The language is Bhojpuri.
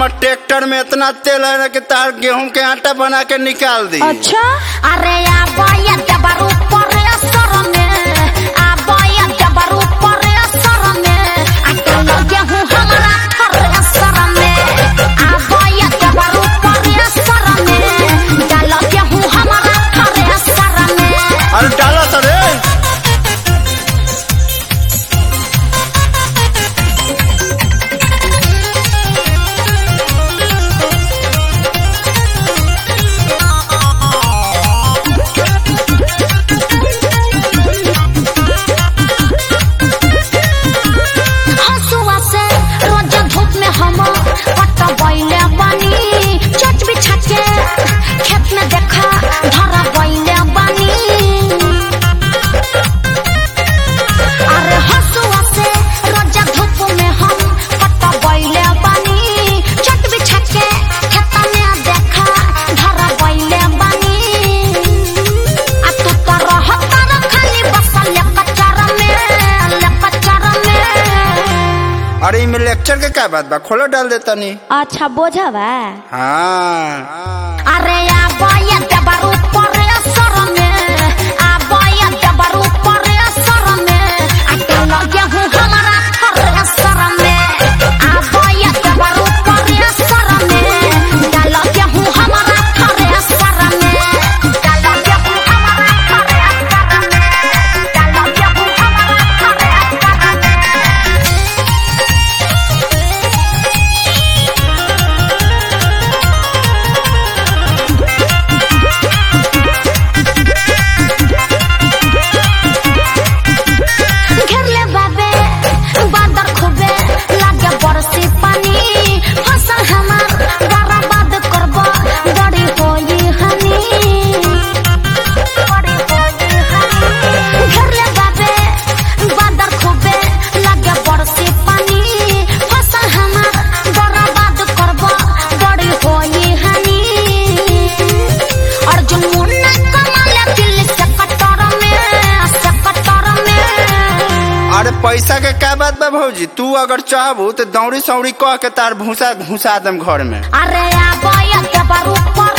ट्रैक्टर में इतना तेल है ना कि तार गेहूं के आटा बना के निकाल दी अच्छा अरे आबोया जबर ऊपर असर में आबोया जबर ऊपर असर में अटल गेहूं हमारा हर असर में आबोया जबर ऊपर असर में डाल गेहूं हमारा हर असर में अरे डाला सर हंसुआ से रोज धूप में हम पट बैले बानी चट बिछा के खेत में देखा धरा बैले बानी अरे हंसुआ से रोज धूप में हम पट बैले बानी चट बिछा के खेत में देखा धरा बैले बानी आ तू तो रहता र खाली बसल कचरा में कचरा में अरे इमे लेक्चर के क्या बात बा खोलो डाल देता नी अच्छा बोझा बा हाँ अरे आबोया जबर ऊपर असर में आबोया जबर ऊपर असर में अटल गेहूं हमारा हर असर में आबोया जबर ऊपर असर में डाल गेहूं हमारा हर असर में डाल गेहूं हमारा हर असर में डाल गेहूं हमारा हर असर में घेरले बाबे बादर खूबे लागे बरसी पानी फसल हमार बर्बाद करब बड़ी होई हनी बड़ी होई हनी घेरले बाबे बादर खूबे लागे बरसी पानी फसल हमार बर्बाद करब बड़ी होई हनी अर्जुन मुन्ना कमाले दिल से कटर में से कटर में अरे पैसा के क्या बात बा भौजी तू अगर चाहबू तो दौड़ी सौड़ी कह के तार भूसा घुसा दम घर में अरे आबोया जबर ऊपर